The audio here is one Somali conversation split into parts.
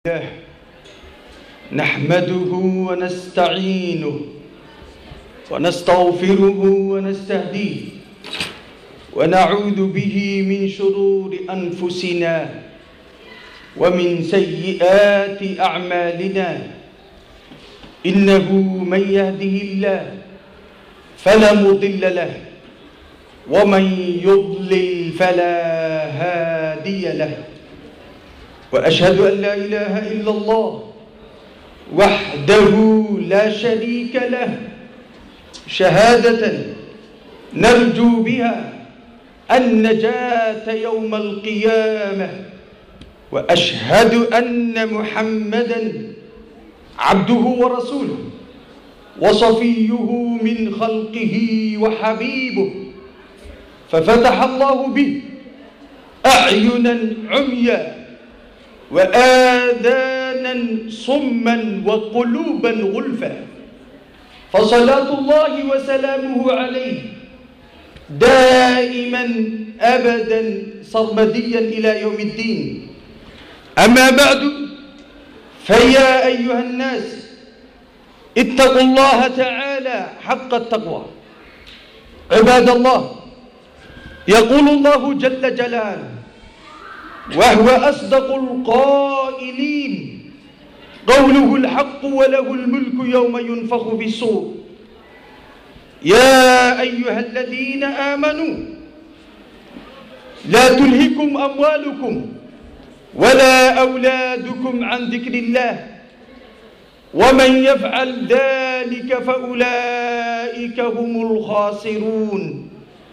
الله نحمده ونستعينه ونستغفره ونستهديه ونعوذ به من شرور أنفسنا ومن سيئات أعمالنا إنه من يهده الله فلا مضل له ومن يضلل فلا هادي له وأشهد أن لا إله إلا الله وحده لا شريك له شهادة نرجو بها النجاة يوم القيامة وأشهد أن محمدا عبده ورسوله وصفيه من خلقه وحبيبه ففتح الله به أعينا عميا وآذانا صما وقلوبا غلفا فصلاة الله وسلامه عليه دائما أبدا صرمديا إلى يوم الدين أما بعد فيا أيها الناس اتقوا الله تعالى حق التقوى عباد الله يقول الله جل جلاله وهو أصدق القائلين قوله الحق وله الملك يوم ينفخ في الصور يا أيها الذين آمنوا لا تلهكم أموالكم ولا أولادكم عن ذكر الله ومن يفعل ذلك فأولئك هم الخاسرون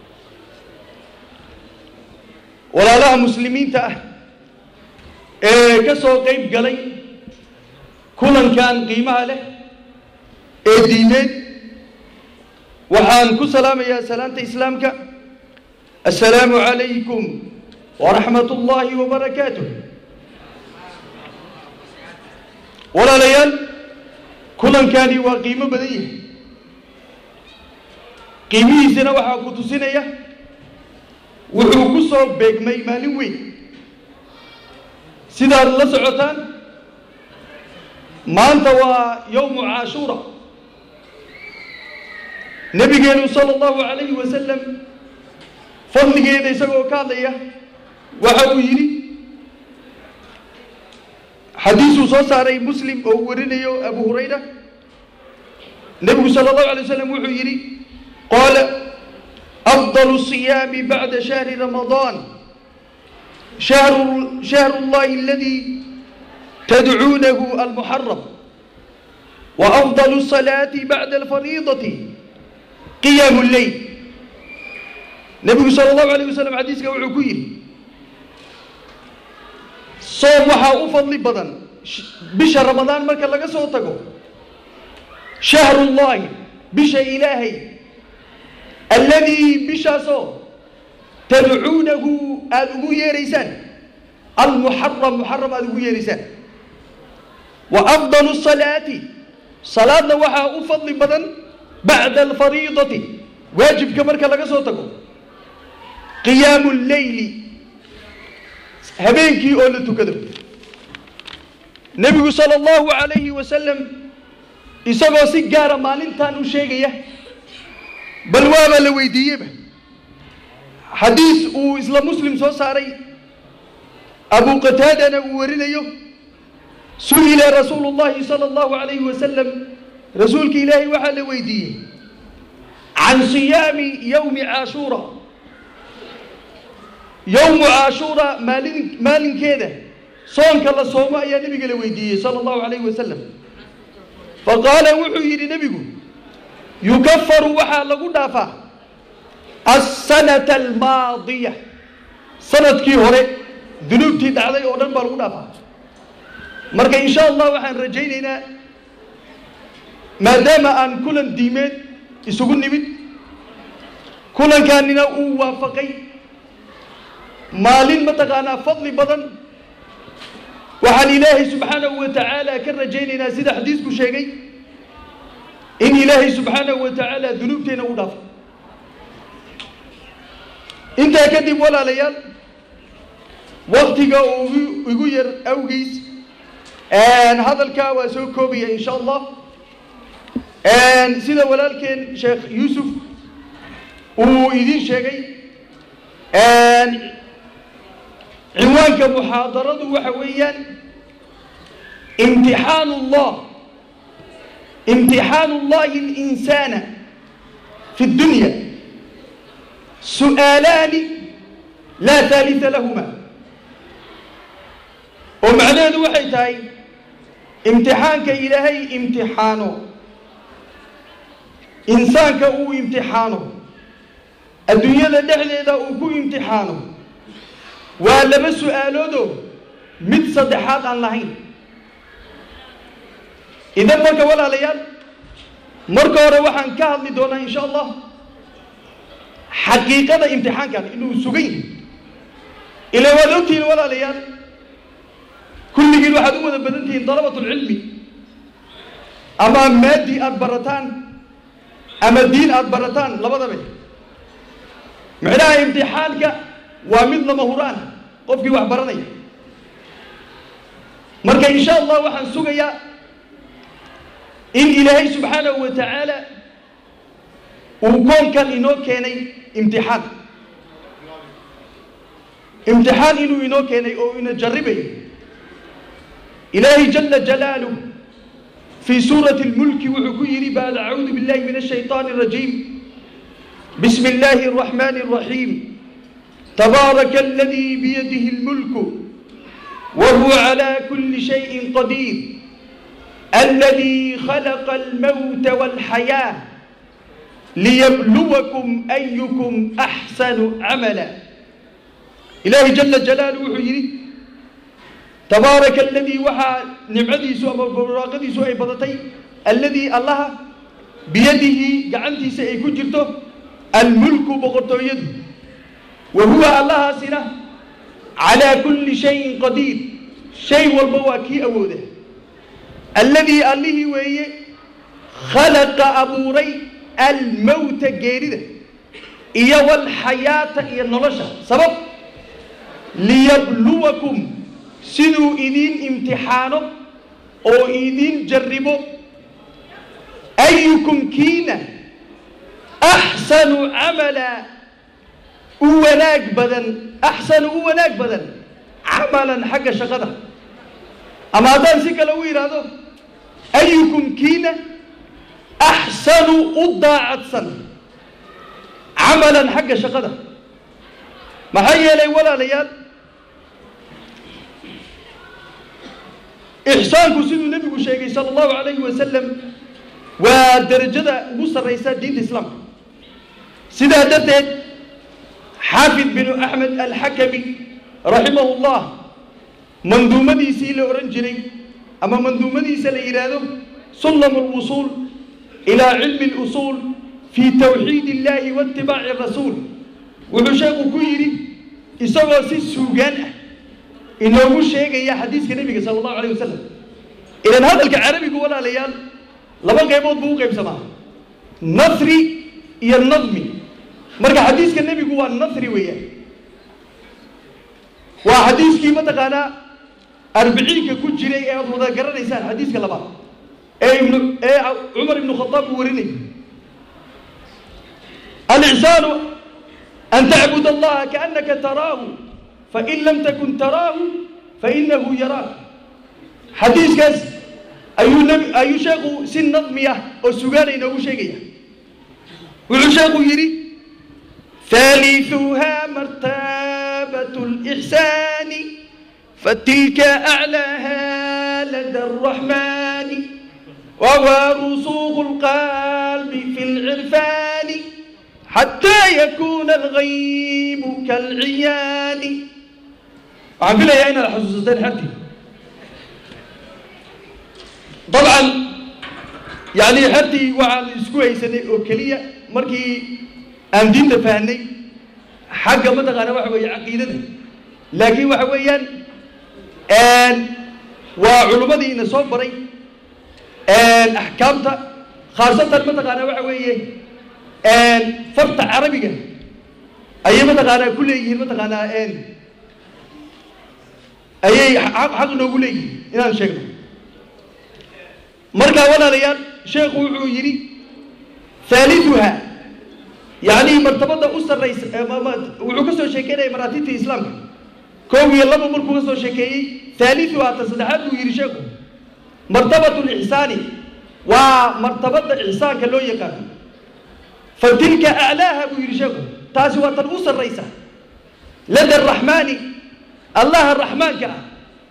walaalaha muslimiinta ah ee ka soo qayb galay kulankan qiimaha leh ee diimeed waxaan ku salaamayaa salaanta islaamka assalaamu calaykum waraxmat ullaahi wabarakaatuh walaalayaal kulankani waa qiimo badan yahay qiimihiisina waxaa ku tusinaya wuxuu ku soo beegmay maalin weyn sidaad la socotaan maanta waa yowmu caashuura nebigeenu sala allahu calayhi wasalam fadligeeda isagoo ka hadlaya waxa uu yidhi xadiisuu soo saaray muslim oo uu warinayo abu hurayra nebigu sala allahu alay wasalam wuxuu yidhi qaala أفضل الصيام بعد شهر رمضان شهر, شهر الله الذي تدعونه المحرم وأفضل الصلاة بعد الفريضة قيام الليل نبي صلى الله عليه وسلم حديث وعكير صوم وحا أفضل بدن بشهر رمضان مركا لغا صوتكو شهر الله بشهر إلهي الذي بشاسو تدعونه أدعو يريسان المحرم محرم أدعو يريسان وأفضل الصلاة صلاة وحا أفضل بدن بعد الفريضة واجب كمرك لك صوتكم قيام الليل هبينكي أولتو كذب نبي صلى الله عليه وسلم isagoo si gaara maalintan u sheegaya bal waaba la weydiiyeyba xadiis uu isla muslim soo saaray abu qataadana uu warinayo su-ila rasuulu llahi sala allahu calayhi wasalam rasuulka ilaahay waxaa la weydiiyey can siyaami yowmi caashuura yowmu caashuura maalin maalinkeeda soonka la soomo ayaa nebiga la weydiiyey sala allahu calayhi wasalam faqaala wuxuu yidhi nebigu yukafaru waxaa lagu dhaafaa asanata almaadiya sanadkii hore dunuubtii dhacday oo dhan baa lagu dhaafaa marka insha allah waxaan rajaynaynaa maadaama aan kulan diimeed isugu nimid kulankaanina uu waafaqay maalin mataqaanaa fadli badan waxaan ilaahay subxaanahu wa tacaala ka rajaynaynaa sida xadiisku sheegay in ilaahay subxaanahu wa tacaala dunuubteena u dhaafo intaa kadib walaalayaal waktiga uu igu- igu yar awgiis hadalkaa waa soo koobaya insha allah sida walaalkeen sheekh yuusuf uu idiin sheegay cinwaanka muxaadaradu waxa weeyaan imtixaan ullah imtixaanu llahi اlinsaana fi اdunya su'aalaani laa haalita lahuma oo macnaheedu waxay tahay imtixaanka ilaahay imtixaano insaanka uu imtixaano adduunyada dhexdeeda uu ku imtixaano waa laba su'aaloodoo mid saddexaad aan lahayn idan marka walaalayaal marka hore waxaan ka hadli doonaa insha allah xaqiiqada imtixaankan inuu sugan yahay ilaa waad ogtihiin walaalayaal kulligiin waxaad u wada badan tihiin dalabatulcilmi ama maadi aada barataan ama diin aada barataan labadaba micnaha imtixaanka waa mid lama huraan qofkii wax baranaya marka insha allah waxaan sugayaa in ilaahay subxaanahu wa tacaala uu koonkan inoo keenay imtixaan imtixaan inuu inoo keenay oo ina jarribayo ilaahay jala jalaaluh fii suurati اlmulki wuxuu ku yidhi bacd acuudu billahi min الshayطaani الrajiim bismi اllahi الرaxmani الraxiim tabaaraka aladii biyadihi اlmulku wa huwa calى kuli shayin qadiir الذي خلق الموت والحياة ليبلوكم أيكم أحسن عملا إلهي جل جلاله وحيري تبارك الذي وحى نعمدي سوء براقدي سوء بضتي الذي الله بيده قعنتي سيكون جرته الملك بغرته يده وهو الله سنة على كل شيء قدير شيء والبواكي أوده alladii allihii weeye khalaqa abuuray almowta geerida iyo walxayaata iyo nolosha sabab liyabluwakum siduu idiin imtixaano oo idiin jarribo ayukum kiina axsanu camala u wanaag badan axsanu u wanaag badan camalan xagga shaqada ama haddaan si kale u yidhaahdo ayukum kiina axsanu u daacadsan camalan xagga shaqada maxaa yeelay walaalayaal ixsaanku siduu nebigu sheegay sala allahu calayhi wasalam waa derajada ugu sarraysa diinta islaamka sidaa darteed xaafid binu axmed alxakami raximahu llah manduumadiisii la odhan jiray ama manduumadiisa la yidhaahdo sullam alwusuul ilaa cilmi اlusuul fii tawxiid illahi waitibaaci rasuul wuxuu sheekhu ku yidhi isagoo si suugaan ah inoogu sheegaya xadiiska nebiga sala allahu alayh wasalam idan hadalka carabigu walaalayaal laba qaybood buu u qaybsamaa nasri iyo nadmi marka xadiiska nebigu waa nasri weeyaan waa xadiiskii mataqaanaa arbiciinka ku jiray ee aad wada garanaysaan xadiiska labaad ee ibnu ee cumar ibnu khadaab uu warinay alixsaanu an tacbud allaha kaannaka taraahu fain lam takun taraahu fainahu yaraak xadiiskaas ayuu nebi ayuu sheekhu si nadmi ah oo sugaana inoogu sheegaya wuxuu sheekhu yidhi ثالثها مرتبة الإحسان فتلك أعلاها لدى الرحمن وهو رسوخ القلب في العرفان حتى يكون الغيب كالعيان عم بلا يا أين الحسوستين حتى طبعا يعني حتى وعلى الاسكوي سنة أوكلية مركي aan diinta fahnay xagga mataqaana waxa weeye caqiidada laakiin waxa weeyaan waa culummadii ina soo baray axkaamta khaasatan mataqaana waxa weeye farta carabiga ayay mataqaanaa ku leeyihiin mataqaanaa ayay xaq noogu leeyihiin inaan sheegno markaa walaalayaal sheekhu wuxuu yidhi haaliduha yacni martabada u sarraysa wuxuu ka soo sheekeynaya maraatibta islaamka kow iyo laba markuu ka soo sheekeeyey haaliduha ta saddexaad buu yidhi sheekhu martabatu lixsaani waa martabada ixsaanka loo yaqaano fa tilka aclaaha buu yidhi sheekhu taasi waa tan u sarraysa lada araxmaani allaha raxmaanka ah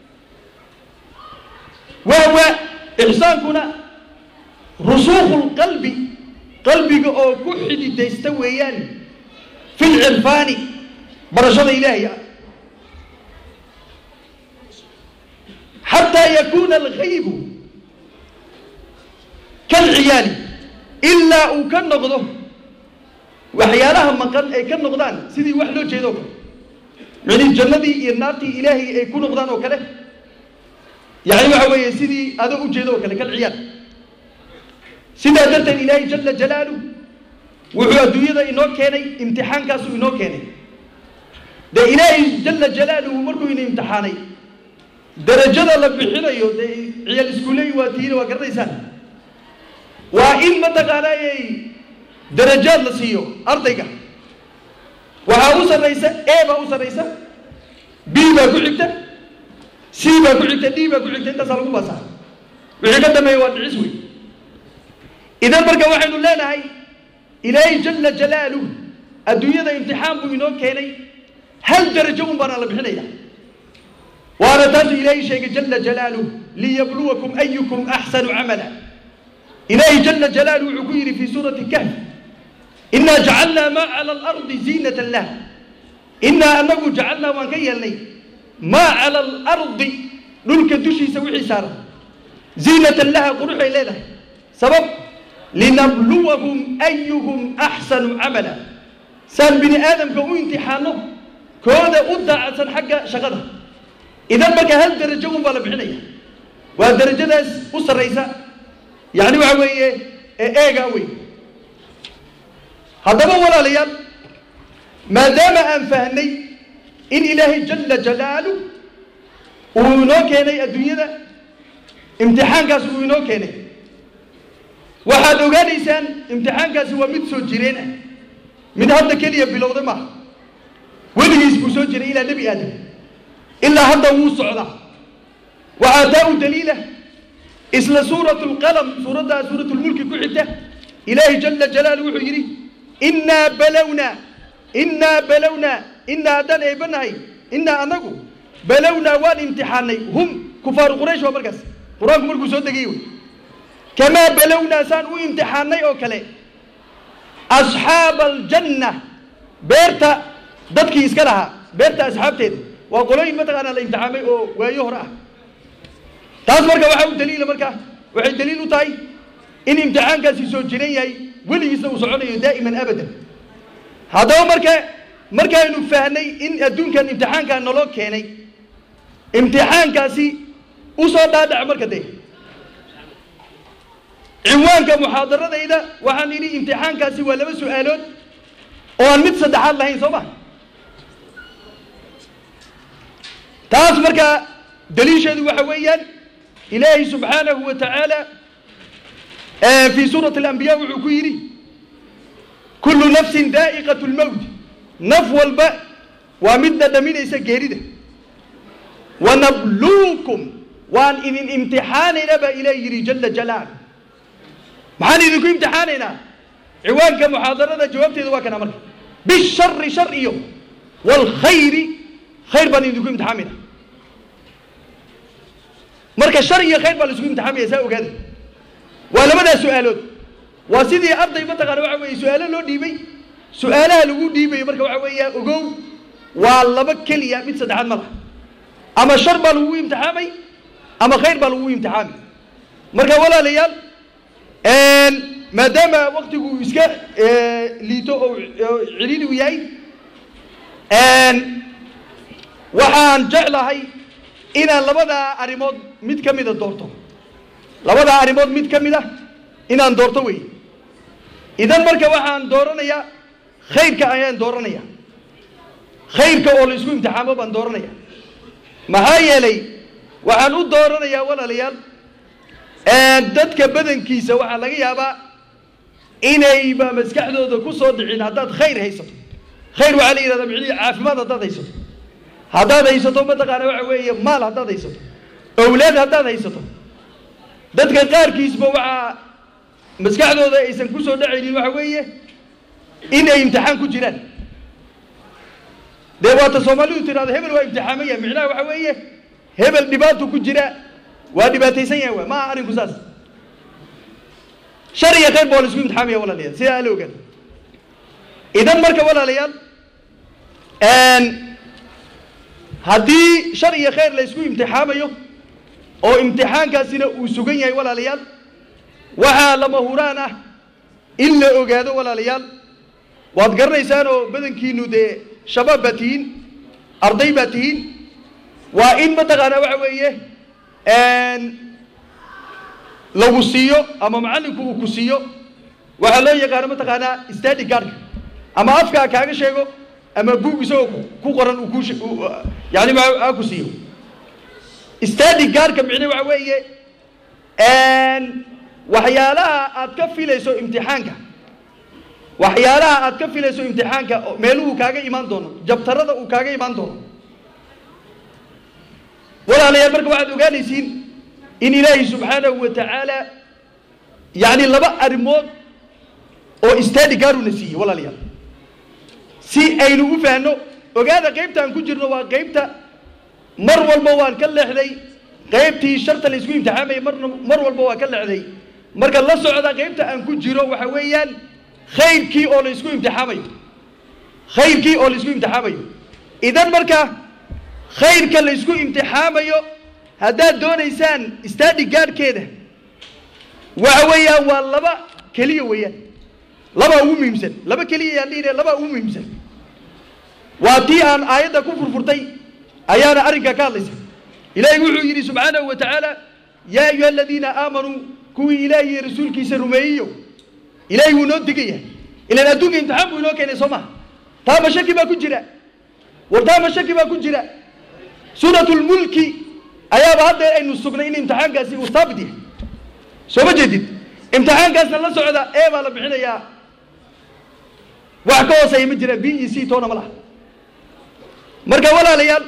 wahwa ixsaankuna rusuukhu lqalbi qalbiga oo ku xididaysta weeyaan fi lcirfaani barashada ilaahay ah xataa yakuuna alghaybu kalciyaali ilaa uu ka noqdo waxyaalaha maqan ay ka noqdaan sidii wax loo jeedo o kale micnii jannadii iyo naartii ilaahay ay ku noqdaan oo kale yacni waxa weeye sidii ado u jeedo oo kale kalciyaal sidaa darteed ilaahay jala jalaaluh wuxuu adduunyada inoo keenay imtixaankaasuu inoo keenay dee ilaahay jala jalaaluhu markuu ina imtixaanay darajada la bixinayo dee ciyaal iskuuley waa tiina waa garanaysaan waa in mataqaanayay darajaad la siiyo ardayga waxaa u sarraysa a baa u sarraysa b baa ku xigta c baa ku xigta d baa ku xigta intaasaa lagu baasaa wixii ka dambeeya waa dhicis wey idan marka waxaynu leenahay ilaahay jala jalaaluh adduunyada imtixaan buu inoo keenay hal darajo un baana la bixinaya waana taasuu ilaahay sheegay jala jalaaluh liyabluwakum ayukum axsanu camala ilaahay jala jalaaluh wuxuu ku yidhi fii suurati kahf inaa jacalnaa maa cala alardi ziinatan lah inaa anagu jacalnaa waan ka yeelnay maa cala alardi dhulka dushiisa wixii saaran ziinatan laha quruxay leedahay sabab linabluwahum ayuhum axsanu camala saan bini aadamka u imtixaano kooda u daacadsan xagga shaqada idan marka hal darajo un baa la bixinaya waa darajadaas u sarraysa yacni waxa weeye eega wey haddaba walaalayaal maadaama aan fahnay in ilaahay jala jalaaluh uu inoo keenay adduunyada imtixaankaas uu inoo keenay waxaad ogaanaysaan imtixaankaasi waa mid soo jireen ah mid hadda keliya bilowda maaha weligiis buu soo jiray ilaa nebi aadam ilaa hadda wuu socdaa waxaa taa u daliila isla suuratu lqalam suuraddaa suuratu lmulki ku xigta ilaahay jala jalaaluh wuxuu yidhi innaa balownaa innaa balownaa innaa haddaan eebanahay innaa anagu balownaa waan imtixaanay hum kufaaru quraysh waa markaas qur-aanku markuu soo degayey wey kamaa balownaa saan u imtixaanay oo kale asxaaba aljanna beerta dadkii iska lahaa beerta asxaabteeda waa qolooyin mataqaanaa la imtixaamay oo waayo hore ah taas marka waxaa u daliila marka waxay daliil u tahay in imtixaankaasi soo jiran yahay weligiisna uu soconayo daa'iman abadan haddaba marka markaynu fahnay in adduunkan imtixaankaa naloo keenay imtixaankaasi usoo dhaadhaca marka dee cinwaanka muxaadaradayda waxaan idhi imtixaankaasi waa laba su-aalood oo aan mid saddexaad lahayn soo ma taas marka daliisheedu waxa weeyaan ilaahay subxaanahu wa tacaala fii suurati alambiya wuxuu ku yidhi kullu nafsin daa'iqat lmowt naf walba waa mid dhadhaminaysa geerida wanabluukum waan idin imtixaanaynaa baa ilaah yidhi jala jalaal maxaan idinku imtixaanaynaa ciwaanka muxaadarada jawaabteeda waa kana marka bishari shar iyo waalkhayri khayr baan idinku imtixaamayna marka shar iyo khayr baa la isku imtixaamaya saa ogaada waa labadaas su-aalood waa sidii arday mataqaana waxa weeye su-aalo loo dhiibay su-aalaha lagu dhiibayo marka waxa weeya ogow waa laba keliya mid saddexaad ma laha ama shar baa lagugu imtixaamay ama khayr baa lagugu imtixaamay marka walaalayaal maadaama waktigu iska liito oo ciliili u yahay waxaan jeclahay inaan labadaa arrimood mid ka mida doorto labadaa arrimood mid ka mid ah inaan doorto wey idan marka waxaan dooranayaa khayrka ayaan dooranaya khayrka oo la isku imtixaamo baan dooranaya maxaa yeelay waxaan u dooranayaa walaalayaal dadka badankiisa waxaa laga yaabaa inayba maskaxdooda ku soo dhicin haddaad khayr haysato khayr waxaa la yidhahdaa micnihii caafimaad haddaad haysato haddaad haysato mataqaana waxa weeye maal haddaad haysato owlaad haddaad haysato dadka qaarkiisba waxaa maskaxdooda aysan ku soo dhacaynin waxa weeye inay imtixaan ku jiraan dee waata soomaalidu tidhahdo hebel waa imtixaamaya micnaha waxa weeye hebel dhibaato ku jira waa dhibaataysan yahay waa maaha arrinku saas shar iyo khayr ba waa la isku imtixaamaya walaalayaal sidaa ala ogaan idan marka walaalayaal haddii shar iyo khayr la isku imtixaamayo oo imtixaankaasina uu sugan yahay walaalayaal waxaa lama huraan ah in la ogaado walaalayaal waad garanaysaan oo badankiinu dee shabaab baa tihiin arday baa tihiin waa in mataqaanaa waxa weeye lagu siiyo ama macallinku uu ku siiyo waxaa loo yaqaano mataqaanaa stadi gaardka ama afkaa kaaga sheego ama buug isagoo ku qoran uu ku yani ha ku siiyo stadi gaardka micne waxa weeye waxyaalaha aad ka filayso imtixaanka waxyaalaha aad ka filayso imtixaanka meeluhu kaaga imaan doono jabtarada uu kaaga imaan doono walaalayaal marka waxaad ogaanaysiin in ilaahay subxaanahu wa tacaala yani laba arrimood oo stadi gaaruna siiyey walaalayaal si aynu u fahanno ogaada qaybta aan ku jirno waa qaybta mar walba waan ka leexday qaybtii sharta la isku imtixaamayay marna mar walba waa ka leexday marka la socda qaybta aan ku jiro waxa weeyaan khayrkii oo la isku imtixaamayo khayrkii oo la isku imtixaamayo idan marka khayrka la isku imtixaamayo haddaad doonaysaan stadi gaadhkeeda waxa weeyaan waa laba keliya weeyaan labaa ugu muhiimsan laba keliya yaan dhihi labaa ugu muhiimsan waa tii aan aayadda ku furfurtay ayaana arrinkaa ka hadlaysa ilaahay wuxuu yidhi subxaanahu wa tacaala yaa ayuha aladiina aamanuu kuwii ilaahi iyo rasuulkiisa rumeeyeyo ilaahay wuu noo digaya ilaan adduunka imtixaan buu inoo keenay soo maha taama shaki baa ku jira war taama shaki baa ku jira suuratulmulki ayaaba hadda aynu sugnay in imtixaankaasi uu saabit yahay soo ma jeedid imtixaankaasna la socda ee baa la bixinayaa wax ka hooseeya ma jira b e c toona ma laha marka walaalayaal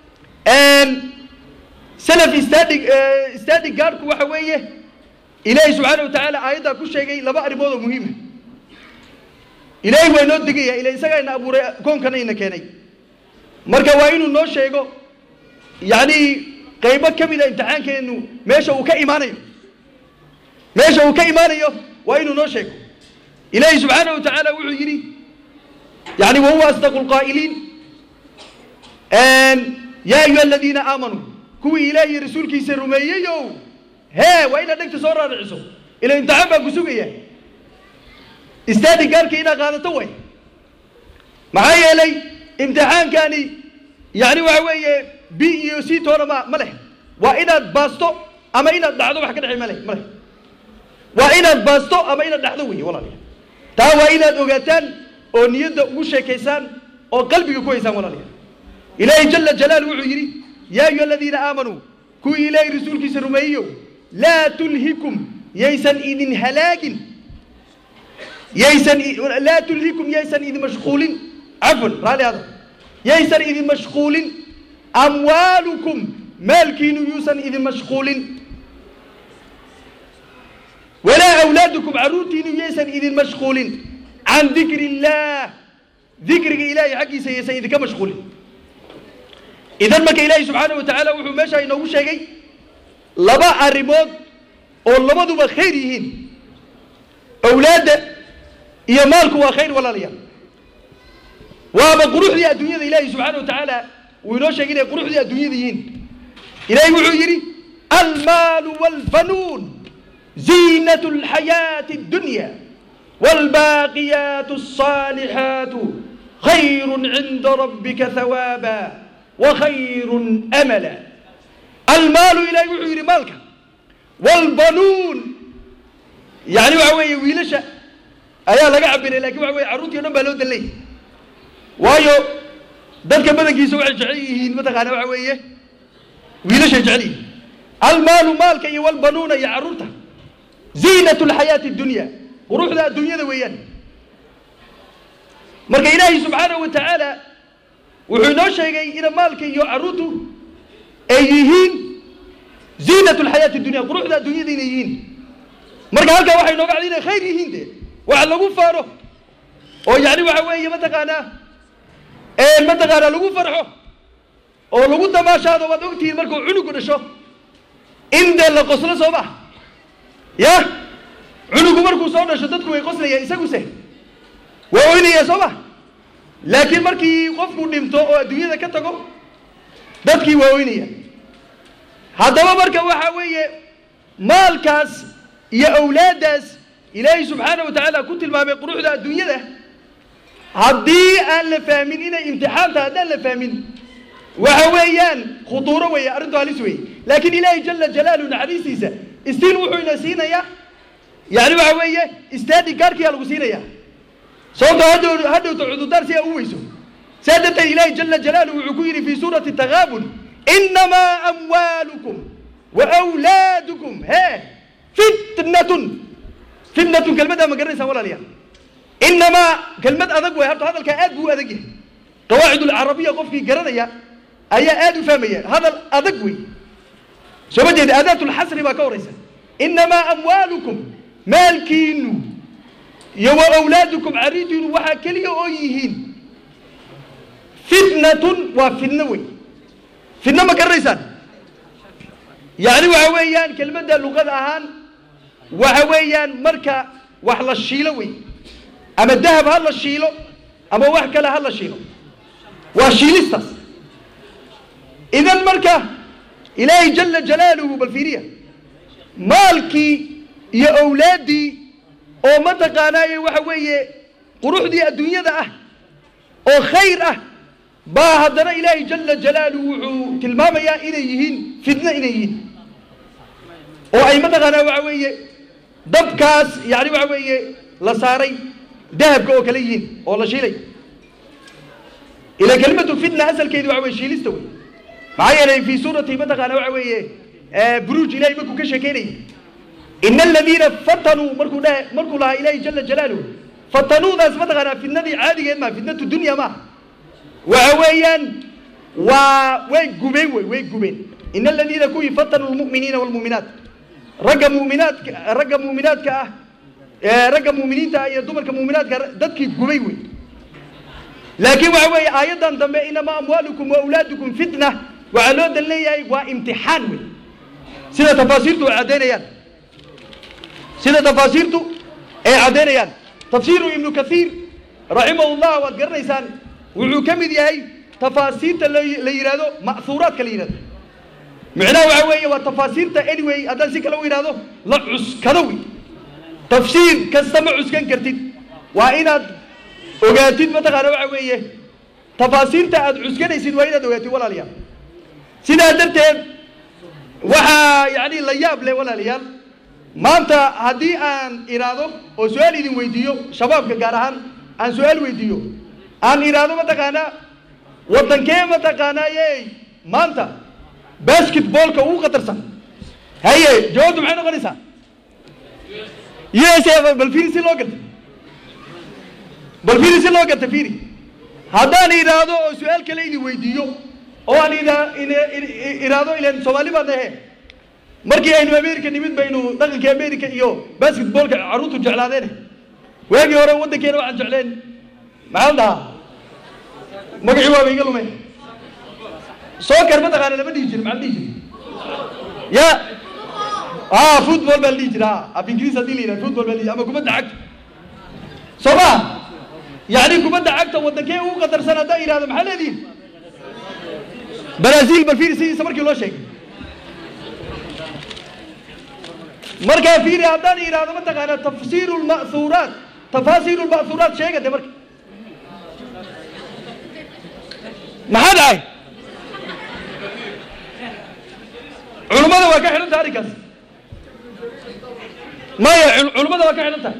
salaf stadi stadi gaadhku waxa weeye ilaahay subxaana wa tacaala aayaddaa ku sheegay laba arrimood oo muhiima ilaahay waa inoo degaya ila isagaa ina abuuray koonkana ina keenay marka waa inuu noo sheego yacni qaybo ka mida imtixaankeenu meesha uu ka imaanayo meesha uu ka imaanayo waa inuu noo sheego ilaahay subxaana wa tacaala wuxuu yidhi yani wahuwa asdaqu lqaa'iliin yaa ayuha aladiina aamanuu kuwii ilaah iyo rasuulkiisa rumeeyeyow hee waa inaad dhegta soo raariciso ila imtixaan baa ku sugaya istaadi gaarka inaad qaadato way maxaa yeelay imtixaankani yani waxa weeye b iyo c toona ma ma leh waa inaad baasto ama inaad dhacdo wax ka dhexey ma leh ma leh waa inaad baasto ama inaad dhacdo wey walaalayaal taa waa inaad ogaataan oo niyadda ugu sheekaysaan oo qalbiga ku haysaan walaalayaal ilaahay jala jalaalu wuxuu yidhi yaa ayuha aladiina aamanuu kuwii ilaahay rasuulkiisa rumeeyeyo laa tulhikum yaysan idin halaagin yaysan laa tulhikum yaysan idin mashquulin cafwan raalli hada yaysan idin mashquulin amwaalukum maalkiinu yuusan idin mashquulin walaa awlaadukum carruurtiinu yaysan idin mashquulin can dikri illaah dikriga ilaahay xaggiisa yaysan idinka mashquulin idan marka ilaahay subxaana wa tacaala wuxuu meesha inoogu sheegay laba arrimood oo labaduba khayr yihiin awlaadda iyo maalku waa khayr walaalayaal waaba quruxdii adduunyada ilaahay subxaana wa tacaala wuu inoo sheegay inay quruxdii adduunyada yihiin ilaahay wuxuu yidhi almaalu waalbanuun ziinatu alxayaati addunya waalbaaqiyaatu alصaalixaatu khayrun cinda rabbika hawaaba wakhayrun amala almaalu ilaahay wuxuu yidhi maalka waalbanuun yani waxa weeye wiilasha ayaa laga cabiray lakin waxa weye carruurtii o dhan baa loo dallay waayo dadka badankiisa waxay jecel yihiin mataqaana waxa weeye wiilashay jecel yihiin almaalu maalka iyo walbanuuna iyo carruurta ziinat lxayaati dunya quruxda adduunyada weeyaan marka ilaahay subxaanahu wa tacaala wuxuu inoo sheegay ina maalka iyo carruurtu ay yihiin ziinat lxayaati dunya quruxda adduunyada inay yihiin marka halkaa waxay nooga cad inay khayr yihiin de waxa lagu faano oo yani waxa weeye mataqaanaa mataqaanaa lagu farxo oo lagu damaashaado waad ogtihiin markuu cunugu dhasho in dee la qoslo soo maha ya cunugu markuu soo dhasho dadku way qoslayaan isaguse waa oynaya soo ma laakiin markii qofku dhinto oo adduunyada ka tago dadkii waa oynaya haddaba marka waxa weeye maalkaas iyo awlaaddaas ilaahay subxaana wa tacaala ku tilmaamay quruxda adduunyada haddii aan la fahmin inay imtixaanta haddaan la fahmin waxa weeyaan khuduuro weeye arrintu halis weeye laakiin ilaahay jala jalaaluhu naxariistiisa istiin wuxuu ina siinayaa yani waxa weeye istaadi gaarkiyaa lagu siinaya sababtoo hadhow hadhowta cududaar si aa u weyso saa darteed ilaahay jala jalaaluhu wuxuu ku yidhi fi suurati takaabun inamaa amwaalukum wa wlaadukum he fitnatun fitnatun kelmaddaa ma garanaysaan walaalayaal inamaa kelmad adag way horta hadalkaa aad buu u adag yahay qawaacid alcarabiya qofkii garanaya ayaa aad u fahmaya hadal adag wey soo ma jeeda aadaat lxasri baa ka horaysa inamaa amwaalukum maalkiinu iyo wa awlaadukum caridiinu waxaa keliya oo yihiin fitnatun waa fitno wey fitno ma garanaysaan yani waxa weeyaan kelmadda luqada ahaan waxa weeyaan marka wax la shiilo wey ama dahab ha la shiilo ama wax kale ha la shiilo waa shiilistaas idan marka ilaahay jala jalaaluhu bal fiiriya maalkii iyo awlaaddii oo mataqaanaaye waxa weeye quruxdii adduunyada ah oo khayr ah baa haddana ilaahay jala jalaaluhu wuxuu tilmaamayaa inay yihiin fitno inay yihiin oo ay mataqaanaa waxa weeye dabkaas yani waxa weeye la saaray dahabka oo kale yihiin oo la shiilay ila kelimatu fitna asalkeedu waxa weye shiilista wey maxaa yeelay fi suurati mataqaana waxa weeye buruuj ilahay markuu ka sheekeynayay ina aladiina fatanuu markuu dhaha markuu lahaa ilaahay jala jalaaluhu fatanuudaas mataqaanaa fitnadii caadigeed maa fitnatu dunya maaha waxa weeyaan waa way gubeen wey way gubeen ina aladiina kuwii fatanuu lmu'miniina waalmu'minaat ragga mu'minaadka ragga mu'minaadka ah ragga mu'miniinta ah iyo dumarka mu'minaadka dadkii gubay wey laakiin waxa weeye aayaddan dambe inamaa amwaalukum wa awlaadukum fitna waxaa loo dan leeyahay waa imtixaan wey sida tafaasiirtu ay caddaynayaan sida tafaasiirtu ay caddaynayaan tafsiiru ibnu kathiir raximahullah waad garanaysaan wuxuu ka mid yahay tafaasiirta la la yidhahdo ma'huuraadka la yidhahdo micnaha waxa weeye waa tafaasiirta anyway haddaan si kale u yidhahdo la cuskado wey tafsiir kasta ma cuskan kartid waa inaad ogaatid mataqaana waxa weeye tafaasiirta aad cuskanaysid waa inaad ogaatid walaalayaal sidaa darteed waxaa yani la yaab leh walaalayaal maanta haddii aan idhaahdo oo su-aal idin weydiiyo shabaabka gaar ahaan aan su-aal weydiiyo aan idhaahdo mataqaanaa waddankee mataqaanaa yey maanta basketballka ugu khatarsan haye jawaabtu maxay noqonaysaa u s a bal fiiri si loo garta bal fiiri si loo garta fiiri haddaan idhaahdo oo su-aal kale idin weydiiyo oo aan idhaahdo ilan soomaali baan ahe markii aynu america nimid baynu dhaqankii america iyo basketballka carruurtu jeclaadeen waagii hore waddankeena waxaan jecleen maxaa la dhahaa magacii waaba iga lume soccer mataqaana lama dhihi jiri maxaa la dhihi jiri ya ah football baa la dhihi jira af ingiriis haddii la yidhaha football baa la dhihi ama kubadda cagta soo ma yani kubadda cagta waddankee ugu qatarsan haddaan yidhahdo maxaa leedihin brazil bal fiiri sidiisa markii loo sheegay markaa fiiri haddaan yidhahdo mataqaana tafsiiru lma'huuraat tafaasiiru lma'huuraat sheega de marka maxaa dhacay culummada waa ka xidhan tahay arrinkaas maya culummada waa ka xidhan tahay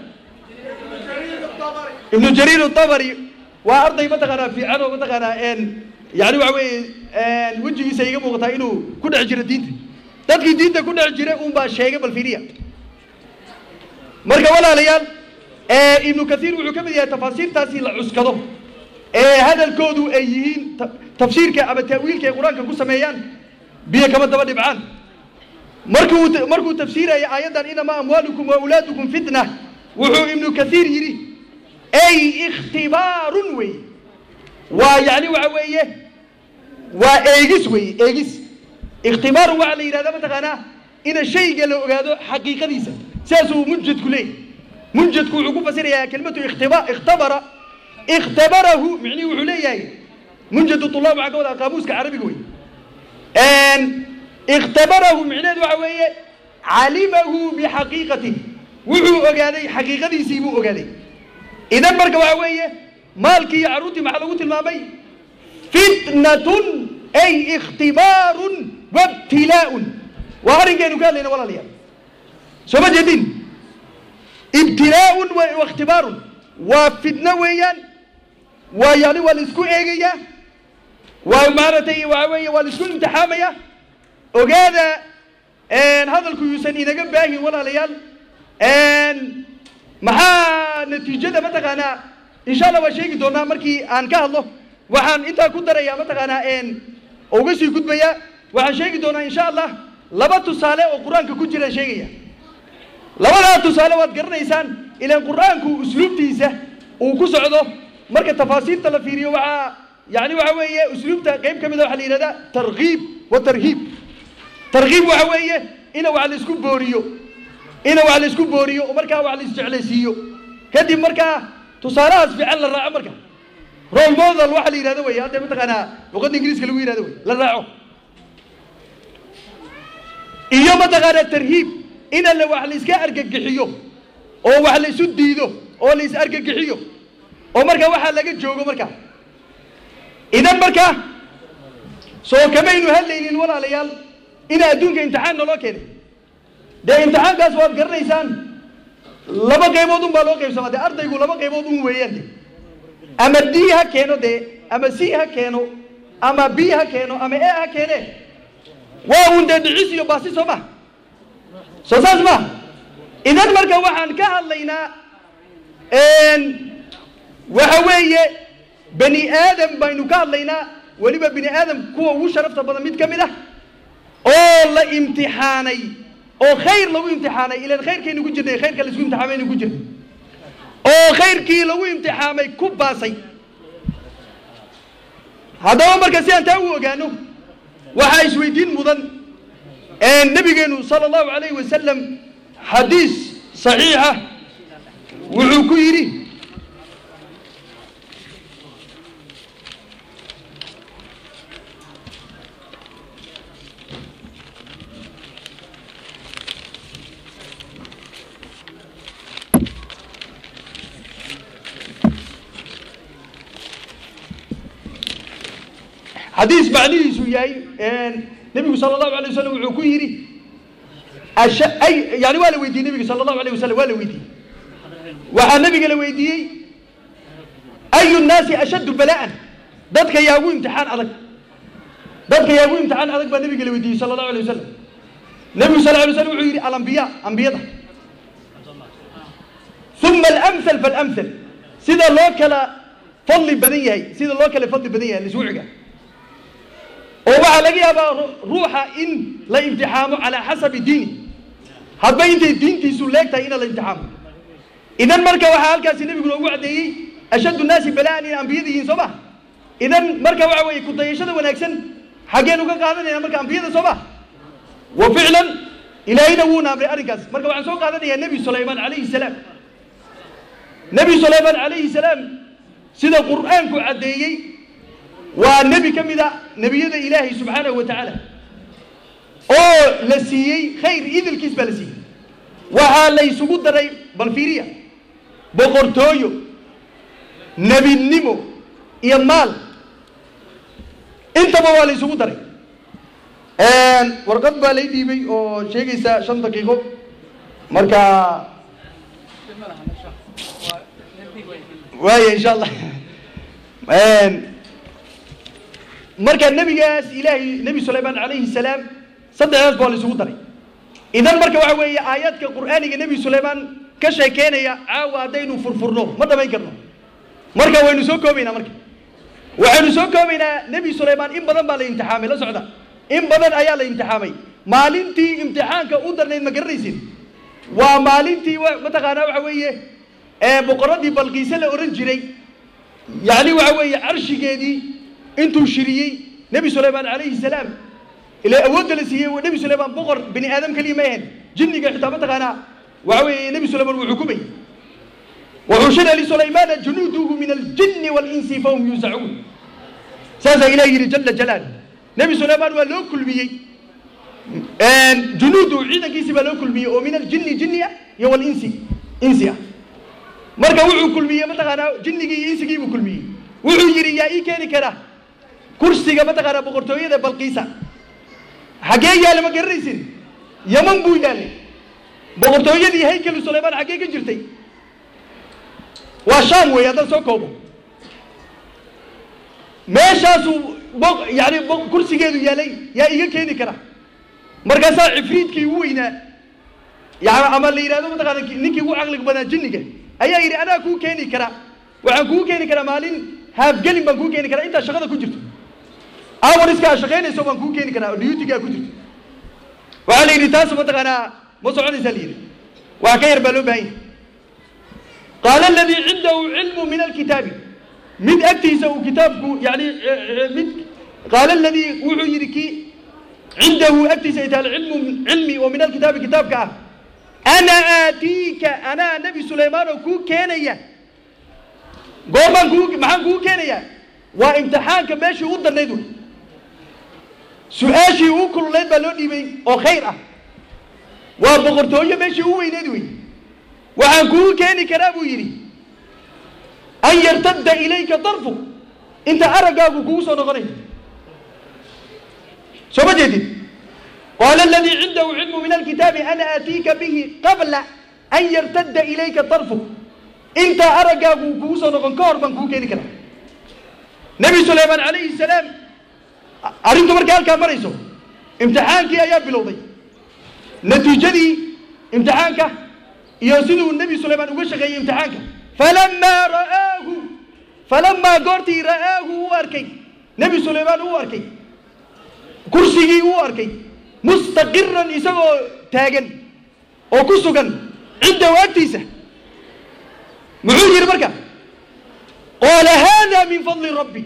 ibnu jariir الطabri waa arday mataqaanaa fiican oo mataqaanaa yani waxa weeye wejigiisa iga muuqataa inuu ku dhex jiro diinta dadkii diinta ku dhex jiray unbaa sheegay bal fiiriya marka walaalayaal ibnu kathiir wuxuu ka mid yahay tafaasiirtaasi la cuskado ee hadalkoodu ay yihiin tafsiirka ama ta'wiilka ay qur-aanka ku sameeyaan biyo kama daba dhibcaan markuu markuu tafsiiraya aayaddan inamaa amwaalukum wa awlaadukum fitna wuxuu ibnu kathiir yidhi ay ikhtibaarun weeye waa yacni waxa weeye waa eegis weeye eegis ikhtibaarun waxaa la yidhahdaa mataqaanaa ina shayga la ogaado xaqiiqadiisa sidaasuu munjadku leeyahy munjadku wuxuu ku fasirayaa kelimatu ikhtiba ikhtabara ikhtabarahu micnihi wuxuu leeyahay munjadu tulaab waxaa ka wada qaamuuska carabiga wey ikhtabarahu micneheed waxa weeye calimahu bixaqiiqatih wuxuu ogaaday xaqiiqadiisii buu ogaaday idan marka waxa weeye maalkii iyo carruurtii maxaa lagu tilmaamay fitnatun ay ikhtibaarun wabtilaa'un waa arrinkaynu ka hadlayna walaalayaal soo ma jeedin ibtilaa'un wa ikhtibaarun waa fitno weeyaan waa yani waa la isku eegayaa waa maaragtay waxa weeye waa la isku imtixaamaya ogaada hadalku yuusan inaga baahin walaalayaal maxaa natiijada mataqaanaa insha allah waa sheegi doonaa markii aan ka hadlo waxaan intaa ku darayaa mataqaanaa uga sii gudbayaa waxaan sheegi doonaa insha allah laba tusaale oo qur-aanka ku jira sheegaya labadaa tusaale waad garanaysaan ilaan qur-aanku usluubtiisa uu ku socdo marka tafaasiirta la fiiriyo waxaa yani waxa weeye usluubta qayb ka mida waxaa la yidhahdaa tarkiib wa tarhiib tarkiib waxa weeye ina wax la isku booriyo ina wax la isku booriyo oo markaa wax la isjeclaysiiyo kadib markaa tusaalahaas fiican la raaco marka role model waxa la yidhahdo wey hadda mataqaanaa luqadda ingiriiska lagu yidhahdo wey la raaco iyo mataqaanaa tarhiib in alle wax la iska argagixiyo oo wax la isu diido oo la is argagixiyo oo marka waxaa laga joogo marka idan marka soo kamaynu hadlaynin walaalayaal ina adduunka imtixaan naloo keenay dee imtixaankaas waad garanaysaan laba qaybood un baa loo qaybsamaa dee ardaygu laba qaybood un weeyaan de ama d ha keeno dee ama c ha keeno ama b ha keeno ama e ha keene waa un dee dhicis iyo baasi soo ma soo saas ma idan marka waxaan ka hadlaynaa waxa weeye bani aadam baynu ka hadlaynaa weliba bini aadam kuwa ugu sharafta badan mid ka mid ah oo la imtixaanay oo khayr lagu imtixaanay ilan khayrkaynu ku jirnay khayrka laisku imtixaamaynu ku jirnay oo khayrkii lagu imtixaamay ku baasay haddaba marka si aan taa u ogaano waxaa isweydiin mudan nabigeenu sala allahu alayhi wasalam xadiis saxiixa wuxuu ku yidhi xadiis macnihiisu yahay nebigu sala allahu alay wasalam wuxuu ku yidhi ay yani waa la weydiiyey nebiga sala allahu alayh wasalam waa la weydiiyey waxaa nebiga la weydiiyey ayu nnaasi ashaddu bala'an dadka yaa ugu imtixaan adag dadka yaa ugu imtixaan adag baa nebiga la weydiiyey sala allahu alay wasalam nebigu sal alay slam wuxuu yidhi alambiya ambiyada uma alamthal faalamthal sida loo kala fadli badan yahay sida loo kala fadli badan yahay liswuciga oo waxaa laga yaabaa ruuxa in la imtixaamo calaa xasabi diini hadba intay diintiisu leegtahay ina la imtixaamo idan marka waxaa halkaasi nebigu noogu caddeeyey ashaddu nnaasi bala'an in ambiyada yihiin soo ma idan marka waxa weeye kudayashada wanaagsan xaggeenu ka qaadanayna marka ambiyada soo ma wa ficlan ilaahayna wuuna amray arrinkaas marka waxaan soo qaadanayaa nebi sulaymaan calayhi salaam nebi sulaymaan calayhi salaam sida qur'aanku caddeeyey waa nebi ka mid a nebiyada ilaahay subxaanahu wa tacaala oo la siiyey khayr idilkiis baa la siiyey waxaa la ysugu daray bal fiiriya boqortooyo nebinimo iyo maal intaba waa la ysugu daray warqad baa lay dhiibay oo sheegaysa shan daqiiqo marka waaya insha allah marka nebigaas ilaahay nebi sulaymaan calayhi salaam saddexdaas baa la isugu daray idan marka waxa weeye aayaadka qur'aaniga nebi sulaymaan ka sheekeynaya caawa haddaynu furfurno ma dhamayn karno marka waynu soo koobaynaa marka waxaynu soo koobaynaa nebi sulaymaan in badan baa la imtixaamay la socda in badan ayaa la imtixaamay maalintii imtixaanka u darnayd ma garanaysid waa maalintii mataqaanaa waxa weeye ee boqoradii balqiise la ohan jiray yacni waxa weeye carshigeedii intuu shiriyey nebi sulaymaan calayhi salaam ilaa awoodda la siiyey nebi sulaymaan boqor bini aadam keliya ma ahayn jinniga xitaa mataqaanaa waxa weeye nebi sulaymaan wuu xukumay وحشر لسليمان جنوده من الجن والإنس فهم يوزعون ساسا إلهي يري جل جلاله نبي سليمان ولو كل بيي جنوده عيدا كيسي ولو كل بيي ومن الجن جنية يو الإنس إنسيا مركا وعو كل بيي متغانا جنجي إنسي كيبو كل بيي وعو يري يا إي كيني كرا كرسيغا متغانا بقرتوية دا بلقيسا حقيقة يا لما قريسين يمن بو يالي بقرتوية دي هيكل سليمان حقيقة جرتي waa shaam weeye haddaan soo koobo meeshaasuu bo yani kursigeedu yaalay yaa iga keeni kara markaasaa cifriidkii ugu weynaa yani ama la yidhahdo mataqaana ninkii ugu caqliga badnaa jinniga ayaa yidhi anaa kuu keeni karaa waxaan kuu keeni karaa maalin haafgelin baan kuu keeni karaa intaa shaqada ku jirto awariska shaqaynayso baan kuu keeni karaa oo diyutigaa ku jirto waxaa la yidhi taas mataqaanaa ma soconaysaa la yidhi waa ka yar baa loo baahan yahay قال الذي عنده علم من الكتاب من أكتيس كتابك يعني من قال الذي وحيركي عنده أكتيس العلم علمي ومن الكتاب كتابك أنا آتيك أنا نبي سليمان كو كينيا قوما كو معان كو كينيا وامتحانك ماشي وضر نيدو سؤاشي وكل لين بالوني بي أو خيرة وبغرتوية ماشي هو ينيدوي waxaan kuu keeni karaa buu yidhi an yartadda ilayka darfu inta araggaagu kugu soo noqonayo soo ma jeedid qaala aladii cindahu cilmu min alkitaabi ana aatiika bihi qabla an yartadda ilayka darfu inta araggaagu kugu soo noqon ka hor baan kuu keeni karaa nebi sulaymaan calayhi salaam arrintu markay halkaa marayso imtixaankii ayaa bilowday natiijadii imtixaanka iyo siduu nebi sulaymaan uga shaqeeyey imtixaanka falamaa ra'aahu falamaa goortii ra'aahu uu arkay nebi sulaymaan uu arkay kursigii uu arkay mustaqiran isagoo taagan oo ku sugan cindahu agtiisa muxuu yidhi marka qaala haada min fadli rabbi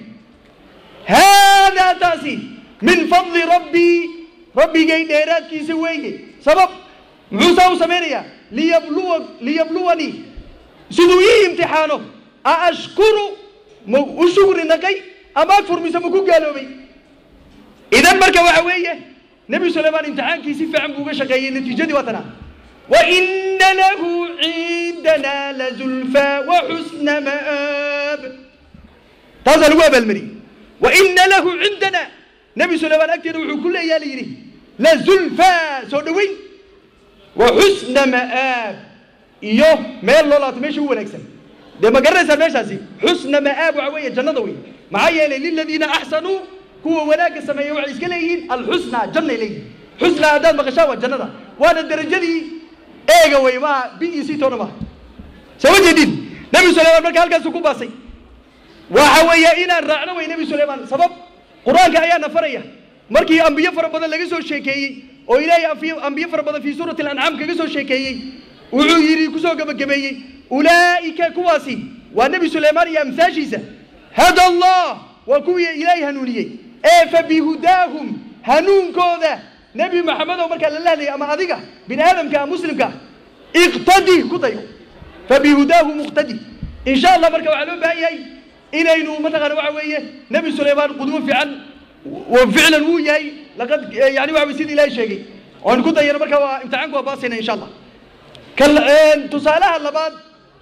haadaa taasi min fadli rabbii rabbigay dheeraadkiisa weeye sabab muxuu saa u samaynayaa liyabluwa liyabluwanii siduu ii imtixaano a ashkuru ma u shugri naqay ama akfur mise ma ku gaaloobay idan marka waxa weeye nebi sulaymaan imtixaankii si fiican buu uga shaqeeyey natiijadii waa tanaa وإن له عندنا لزلفى وحسن مآب تازا لو بالمري وإن له عندنا نبي سليمان أكتر وحو كل يالي لزلفى سودوين وحسن مآب iyo meel loo laabto meesha u wanaagsan dee ma garanaysaa meeshaasi xusna ma'aab waxa weeye jannada wey maxaa yeelay liladiina axsanuu kuwa wanaagga sameeya waxay iska leeyihiin alxusna jannay leeyihin xusna haddaad maqashaa waa jannada waana derajadii eega wey maaha b e c toona maaha soo ma jeedin nebi sulaymaan marka halkaasu ku baasay waxa weeye inaan raacno wey nebi sulaymaan sabab qur-aanka ayaana faraya markii ambiyo fara badan laga soo sheekeeyey oo ilaahay ambiyo- ambiyo fara badan fii suurati alancaam kaga soo sheekeeyey wuxuu yidhi kusoo gebagabeeyey ulaa'ika kuwaasi waa nebi sulaymaan iyo amsaashiisa hada allah waa kuwii ilaahay hanuuniyey ee fa bihudaahum hanuunkooda nebi maxamed oo markaa lala hadlayay ama adiga bini aadamka muslimka iqtadi ku dayo fa bihudaahu muqtadi in sha allah marka waxaa loo baahan yahay inaynu mataqaana waxa weeye nebi sulaymaan qudwo fiican wa ficlan wuu yahay laqad yani waxa weye sida ilaahay sheegay oon ku dayano marka waa imtixaanku waa baasayna insha allah kal tusaalaha labaad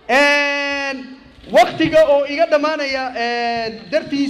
waktiga oo iga dhammaanaya dartiis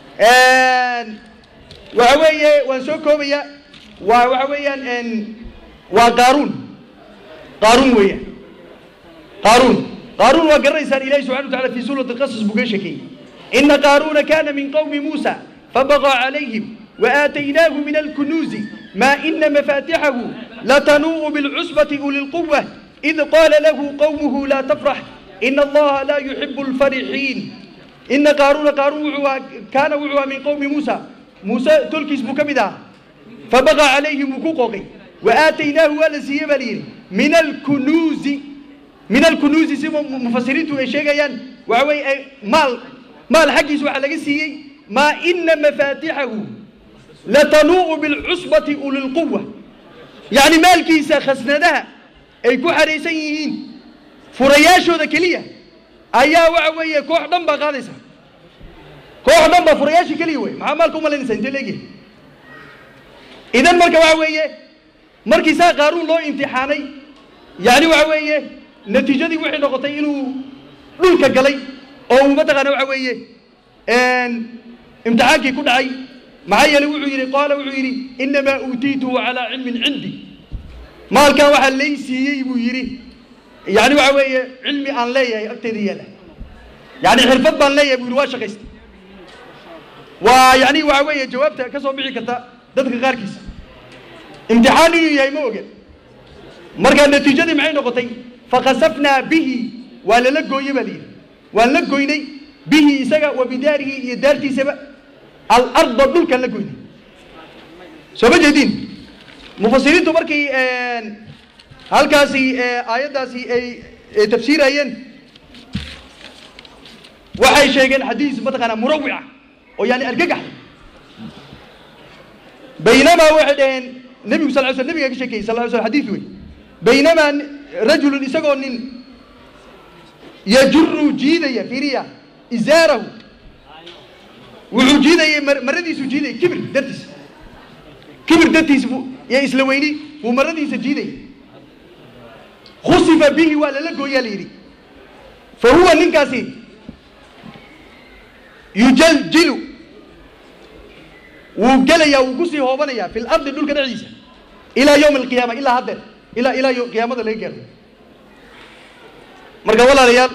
waxa weeye waan soo koobaya waa waxa weeyaan waa qaaruun qaaruun weeyaan qaaruun qaaruun waa garanaysaan ilahi subxana wa tacala fi suurati alqasas buu ka sheekeeyey ina qaaruuna kana min qawmi muusa fabagaa calayhim وآتيناه من الكنوز ما إن مفاتحه لتنوء بالعصبة أولي القوة إذ قال له قومه لا تفرح إن الله لا يحب الفرحين إن قارون قارون وعوا كان وعوا من قوم موسى موسى تلكس مكبدا فبغى عليهم حقوقه وآتيناه ولسي بليل من الكنوز من الكنوز سيما مفسرين ايشيغيان وعوي مال مال حقيس waxa laga siiyay ما إن مفاتحه لتنوء بالعصبة أولي القوة يعني مالكيسا خسندها ay ku xareysan yihiin furayaashooda keliya ayaa waxa weeye koox dhan baa qaadaysa koox dhan baa furayaasha keliya wey maxaa maalka umalaynaysa intee leegyahay idan marka waxa weeye markii saa qaaruun loo imtixaanay yani waxa weeye natiijadii waxay noqotay inuu dhulka galay oo uu mataqaana waxa weeye imtixaankii ku dhacay maxaa yeelay wuxuu yidhi qaala wuxuu yidhi inamaa uutiituhu calaa cilmin cindi maalkan waxaa lay siiyey buu yidhi yani waxa weeye cilmi aan leeyahay agteeda yaala yani xirfad baan leeyahay buu yidhi waa shaqaystay waa yani waxa weeye jawaabta ka soo bixi karta dadka qaarkiisa imtixaan inuu yahay ma oga markaa natiijadii maxay noqotay fakasafnaa bihi waa lala gooye baa layidhi waan la goynay bihi isaga wa bidaarihi iyo daartiisaba alarda dhulkan la goynay soo ma jeedin mufasiriintu markay halkaasi aayaddaasi ay tafsiirayeen waxay sheegeen xadiis mataqaanaa murawica oo yani argagax baynamaa waxay dhaheen nebigu sal ly sl nebiga ka sheekeyey sal ly sl xadiis wey baynamaa rajulun isagoo nin yajuru jiidaya fiiriya izaarahu wuxuu jiidayay maradiisu jiidayay kibir dartiis kibir dartiis buu iyo isla weyni buu maradiisa jiidayay khusifa bihi waa lala gooyaa la yidhi fa huwa ninkaasi yujaljilu wuu gelayaa wuu kusii hoobanayaa fi lardi dhulka dhexdiisa ilaa yowmi alqiyaama ilaa haddeer ilaa ilaa qiyaamada laga gaaro marka walaalayaal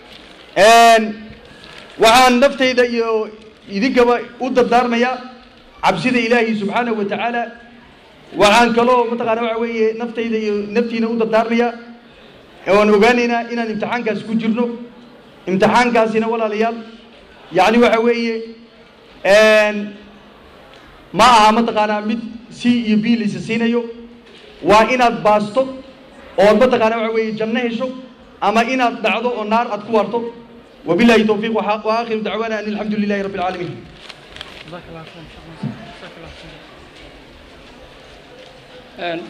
waxaan naftayda iyo idinkaba u dardaarmayaa cabsida ilaahi subxaanahu wa tacaala waxaan kaloo mataqaana waxa weeye naftayda iyo naftiina u dardaarmayaa waan ogaanaynaa inaan imtixaankaas ku jirno imtixaankaasina walaalayaal yacni waxa weeye ma aha mataqaanaa mid c iyo b laysa siinayo waa inaad baasto ood mataqaana waxa weeye janno hesho ama inaad dhacdo oo naar aad ku waarto wabillahi towfiiq wa aakhiru dacwaana an alxamdu lilahi rabbi alcaalamiin جزاك الله خير